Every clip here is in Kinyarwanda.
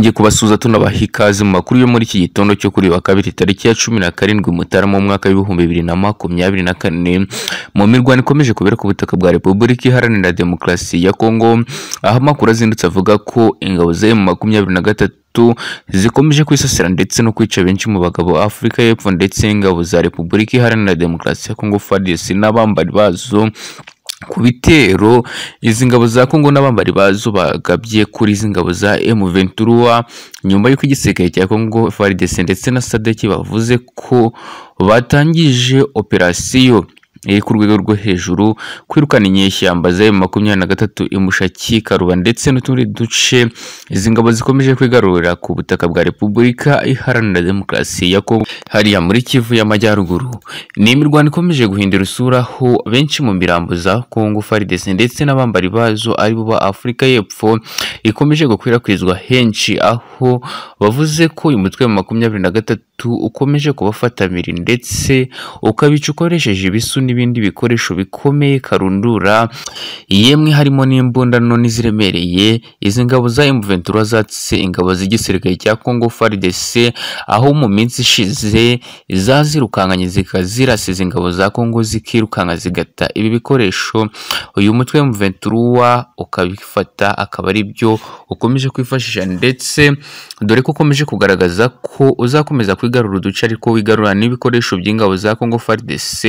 Twongeye kubasuhuza tunabaha ikaze mu makuru yo muri iki gitondo cyo kuri wa kabiri tariki ya cumi na karindwi Mutarama mu mwaka w'ibihumbi bibiri na makumyabiri na kane mu mirwano ikomeje kubera ku butaka bwa Repubulika Iharanira Demokarasi ya Kongo aho amakuru azindutse avuga ko ingabo za M makumyabiri na gatatu zikomeje kwisasira ndetse no kwica benshi mu bagabo Afurika y'Epfo ndetse ingabo za Repubulika Iharanira Demokarasi ya Kongo FARDC n'abambari bazo ku bitero izi ngabo za Kongo n'abambari bazo bagabye kuri izi ngabo za M23 nyuma y'uko igisirikare cya Kongo FARDC ndetse na SADC bavuze ko batangije operasiyo iri ku rwego rwo hejuru kwirukana inyeshyamba za makumyabiri na gatatu imushaki karuba ndetse n'utundi duce izi ngabo zikomeje kwigarurira ku butaka bwa repubulika iharanira demokarasi ya kongo hariya muri kivu y'amajyaruguru ni imirwano ikomeje guhindura isura aho benshi mu mirambo za kongo faridesi ndetse n'abambari bazo aribo ba afurika y'epfo ikomeje gukwirakwizwa henshi aho bavuze ko uyu mutwe wa makumyabiri na gatatu ukomeje kubafatamiri ndetse ukabica ukoresheje ibisu n'ibindi bikoresho bikomeye karundura yemwe harimo n'imbunda nini ziremereye izi ngabo za M23 zatse ingabo z'igisirikare cya Congo FARDC aho mu minsi ishize zazirukankanye zikazirasa izi ngabo za Congo zikirukanka zigata ibi bikoresho uyu mutwe wa M23 ukabifata akaba ari byo ukomeje kwifashisha ndetse dore ko ukomeje kugaragaza ko uzakomeza kwigarura uduce ariko wigarura n'ibikoresho by'ingabo za Congo FARDC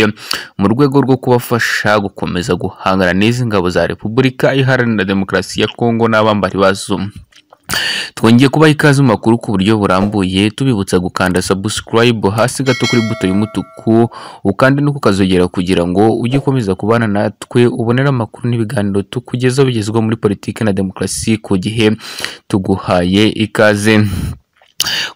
mu rwego rwo kubafasha gukomeza guhangana n'izi ngabo za Repubulika Iharanira Demokarasi ya Kongo n'abambari bazo twongeye kubaha ikaze mu makuru ku buryo burambuye tubibutsa gukanda subscribe hasi gato kuri buto y'umutuku ukande no kukazogera kugira ngo ujye ukomeza kubana natwe ubonere amakuru n'ibiganiro tukugezaho bigezweho muri politiki na demokarasi ku gihe tuguhaye ikaze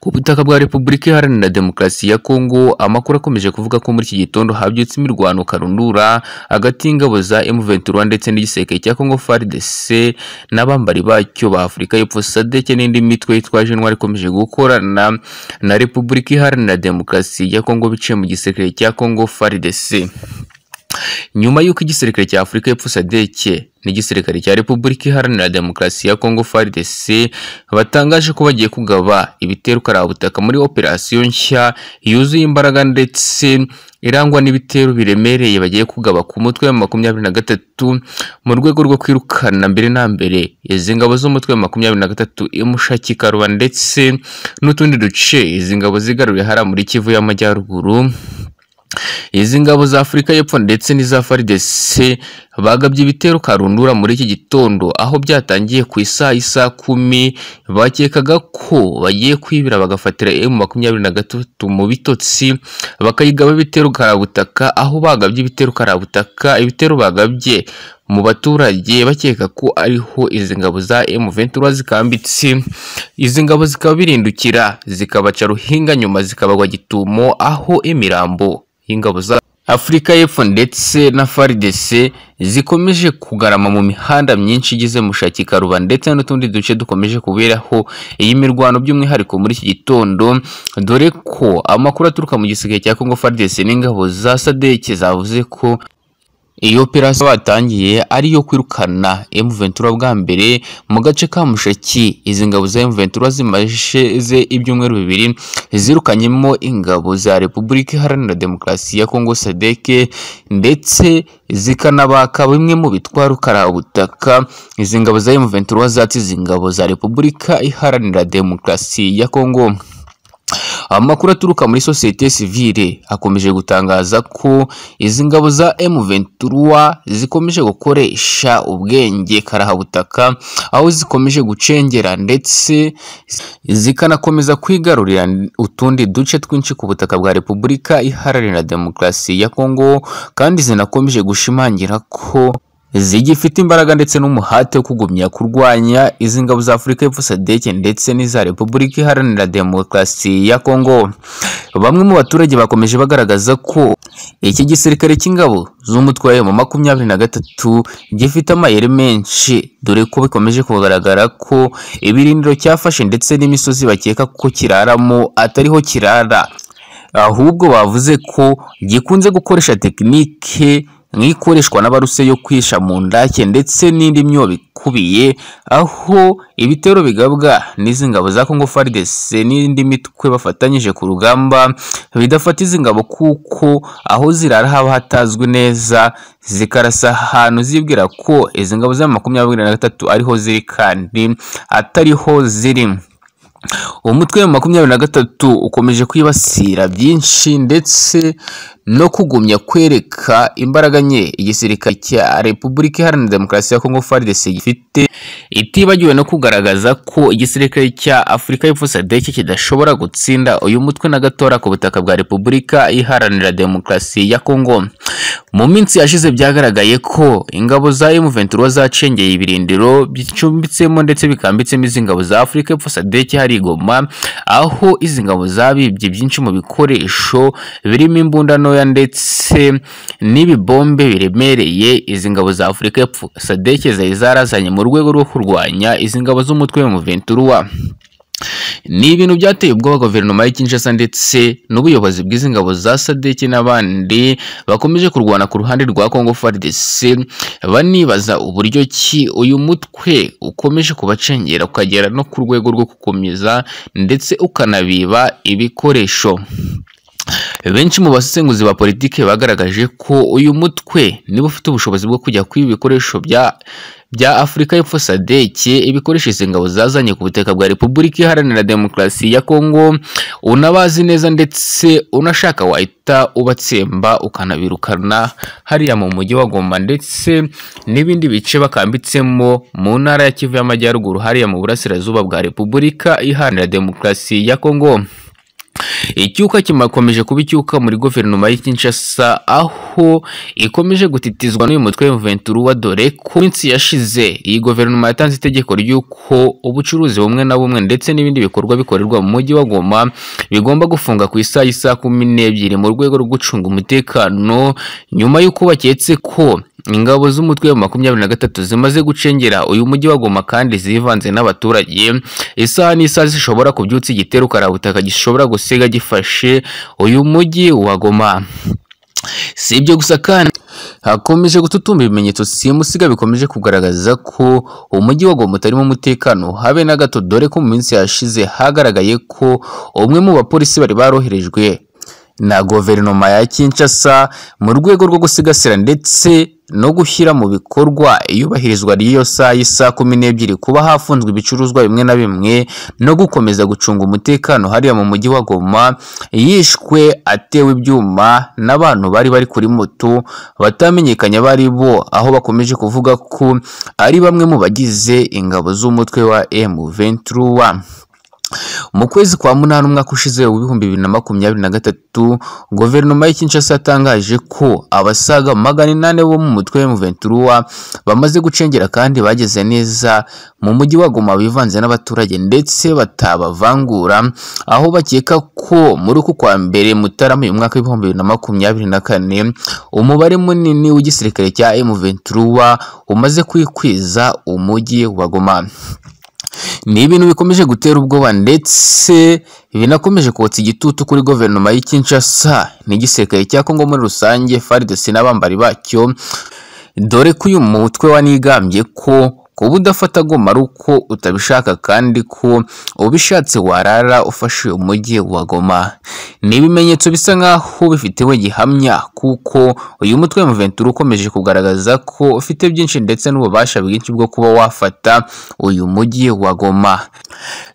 ku butaka bwa Repubulika Iharanira Demokarasi ya Kongo amakuru akomeje kuvuga ko muri iki gitondo habyutse imirwano karundura hagati y'ingabo za M23 ndetse n'igiseke cya Kongo FARDC n'abambari bacyo ba Afurika y'Epfo SADC n'indi mitwe yitwaje intwari ikomeje gukorana na Repubulika Iharanira Demokarasi ya Kongo biciye mu giseke cya Kongo FARDC nyuma y'uko igisirikare cya Afurika y'Epfo SADC n'igisirikare cya Repubulika Iharanira Demokarasi ya Kongo FARDC batangaje ko bagiye kugaba ibitero karabutaka muri operasiyo nshya yuzuye imbaraga ndetse irangwa n'ibitero biremereye bagiye kugaba ku mutwe wa makumyabiri na gatatu mu rwego rwo kwirukana mbere na mbere izi ngabo z'umutwe wa makumyabiri na gatatu imushaki karuba ndetse n'utundi duce izi ngabo zigaruye hariya muri Kivu y'Amajyaruguru izi ngabo za Afurika y'Epfo ndetse n'iza FARDC bagabye ibitero karundura muri iki gitondo aho byatangiye ku isaha isa kumi bakekaga ko bagiye kwibira bagafatira M makumyabiri na gatatu mu bitotsi bakayigaba ibitero karabutaka aho bagabye ibitero karabutaka ibitero bagabye mu baturage bakeka ko ariho izi ngabo za M23 zikambitse izi ngabo zikaba birindukira zikabaca ruhinga nyuma zikabagwa gitumo aho imirambo y'ingabo za Afurika y'Epfo ndetse na FARDC zikomeje kugarama mu mihanda myinshi igize mushaki karuba ndetse n'utundi duce dukomeje kuberaho iyi mirwano by'umwihariko muri iki gitondo dore ko amakuru aturuka mu gisirikare cya Congo FARDC n'ingabo za SADC zavuze ko iyi operasiyo batangiye ari iyo kwirukana M23 bwa mbere mu gace ka Mushaki izi ngabo za M23 zimaze ibyumweru bibiri zirukanyemo ingabo za Repubulika Iharanira Demokarasi ya Kongo SADC ndetse zikanabaka bimwe mu bitwaro karabutaka izi ngabo za M23 zatse izi ngabo za Repubulika Iharanira Demokarasi ya Kongo amakuru aturuka muri sosiyete sivile akomeje gutangaza ko izi ngabo za M23 zikomeje gukoresha ubwenge karahabutaka aho zikomeje gucengera ndetse zikanakomeza kwigarurira utundi duce twinshi ku butaka bwa Repubulika Iharanira Demokarasi ya Kongo kandi zinakomeje gushimangira ko zigifite imbaraga ndetse n'umuhate wo kugumya kurwanya izi ngabo za Afurika y'Epfo SADC ndetse n'iza Repubulika Iharanira Demokarasi ya Kongo bamwe mu baturage bakomeje bagaragaza ko iki gisirikare cy'ingabo z'umutwe wa mu makumyabiri na gatatu gifite amayeri menshi dore ko bikomeje kugaragara ko ibirindiro cyafashe ndetse n'imisozi bakeka ko kiraramo atariho kirara ahubwo bavuze ko gikunze gukoresha tekinike nk'ikoreshwa n'abaruse yo kwisha mu ndake ndetse n'indi myobo ikubiye aho ibitero bigabwa n'izi ngabo za Congo FARDC n'indi mitwe bafatanyije ku rugamba bidafata izi ngabo kuko aho zirara haba hatazwi neza zikarasa ahantu zibwira ko izi ngabo za makumyabiri na gatatu ariho ziri kandi atariho ziri umutwe wa makumyabiri na gatatu ukomeje kwibasira byinshi ndetse no kugumya kwereka imbaraga nke igisirikare cya repubulika iharanira demokarasi ya kongo FARDC gifite itibagiwe no kugaragaza ko igisirikare cya afurika y'epfo sadeki kidashobora gutsinda uyu mutwe na gatora ku butaka bwa repubulika iharanira demokarasi ya kongo mu minsi yashize byagaragaye ko ingabo za M23 zacengeye ibirindiro bicumbitsemo ndetse bikambitsemo izi ngabo za Afrika y'Epfo SADC hari Goma aho izi ngabo zabibye byinshi mu bikoresho birimo imbunda ntoya ndetse n'ibibombe biremereye izi ngabo za Afrika y'Epfo SADC zari zarazanye mu rwego rwo kurwanya izi ngabo z'umutwe wa M23 ni ibintu byateye ubwoba guverinoma ya Kinshasa ndetse n'ubuyobozi bw'izi ngabo za SADC n'abandi bakomeje kurwana ku ruhande rwa Congo FARDC banibaza uburyo ki uyu mutwe ukomeje kubacengera ukagera no ku rwego rwo gukomeza ndetse ukanabiba ibikoresho benshi mu basesenguzi ba politiki bagaragaje ko uyu mutwe niba ufite ubushobozi bwo kujya kwiba ibikoresho bya bya Afurika y'Epfo SADC ibikoresho izi ngabo zazanye ku butaka bwa Repubulika Iharanira Demokarasi ya Kongo unabazi neza ndetse unashaka wahita ubatsemba ukanabirukana hariya mu mujyi wa Goma ndetse n'ibindi bice bakambitsemo mu ntara ya Kivu y'Amajyaruguru hariya mu burasirazuba bwa Repubulika Iharanira Demokarasi ya Kongo icyuka kimakomeje kuba icyuka muri guverinoma y'i Kinshasa aho ikomeje gutitizwa n'uyu mutwe wa Ventura dore ko minsi yashize iyi guverinoma yatanze itegeko ry'uko ubucuruzi bumwe na bumwe ndetse n'ibindi bikorwa bikorerwa mu mujyi wa Goma bigomba gufunga ku isaha y'isaha kumi n'ebyiri mu rwego rwo gucunga umutekano nyuma y'uko baketse ko ingabo z'umutwe wa makumyabiri na gatatu zimaze gucengera uyu mujyi wa Goma kandi zivanze n'abaturage isaha n'isaha zishobora kubyutsa igitero karabutaka gishobora gusiga gifashe uyu mujyi wa Goma si ibyo gusa kandi hakomeje gututumba ibimenyetso simusiga bikomeje kugaragaza ko umujyi wa Goma utarimo umutekano habe na gato dore ko mu minsi yashize hagaragaye ko umwe mu bapolisi bari baroherejwe na guverinoma ya Kinshasa mu rwego rwo gusigasira ndetse no gushyira mu bikorwa iyubahirizwa ry'iyo saa y'isaha kumi n'ebyiri kuba hafunzwe ibicuruzwa bimwe na bimwe no gukomeza gucunga umutekano hariya mu mujyi wa Goma yishwe atewe ibyuma n'abantu bari bari kuri moto batamenyekanye bari bo aho bakomeje kuvuga ko ari bamwe mu bagize ingabo z'umutwe wa M23 mu kwezi kwa munani umwaka ushize w'ibihumbi bibiri na makumyabiri na gatatu guverinoma ya Kinshasa yatangaje ko abasaga magana inani bo mu mutwe wa Ventura bamaze gucengera kandi bageze neza mu mujyi wa Goma bivanze n'abaturage ndetse batabavangura aho bakeka ko muri uku kwa mbere Mutarama uyu mwaka w'ibihumbi bibiri na makumyabiri na kane umubare munini w'igisirikare cya M23 umaze kwikwiza umujyi wa Goma ni ibintu bikomeje gutera ubwoba ndetse binakomeje kotsa igitutu kuri guverinoma y'i Kinshasa n'igisirikare cya Kongo muri rusange FARDC n'abambari bacyo dore ko uyu mutwe wanigambye ko kuba udafata Goma ari uko utabishaka kandi ko ubishatse warara ufashe umujyi wa Goma ni ibimenyetso bisa nk'aho bifitewe gihamya kuko uyu mutwe wa Ventura ukomeje kugaragaza ko ufite byinshi ndetse n'ububasha bwinshi bwo kuba wafata uyu mujyi wa Goma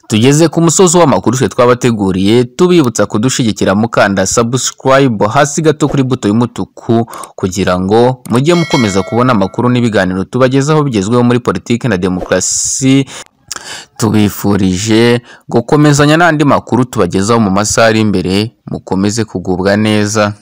tugeze ku musozi w'amakuru twe twabateguriye tubibutsa kudushigikira mukanda subscribe hasi gato kuri buto y'umutuku kugira ngo mujye mukomeza kubona amakuru n'ibiganiro tubagezaho bigezweho muri politiki na demokarasi tubifurije gukomezanya n'andi makuru tubagezaho mu masaha ari imbere mukomeze kugubwa neza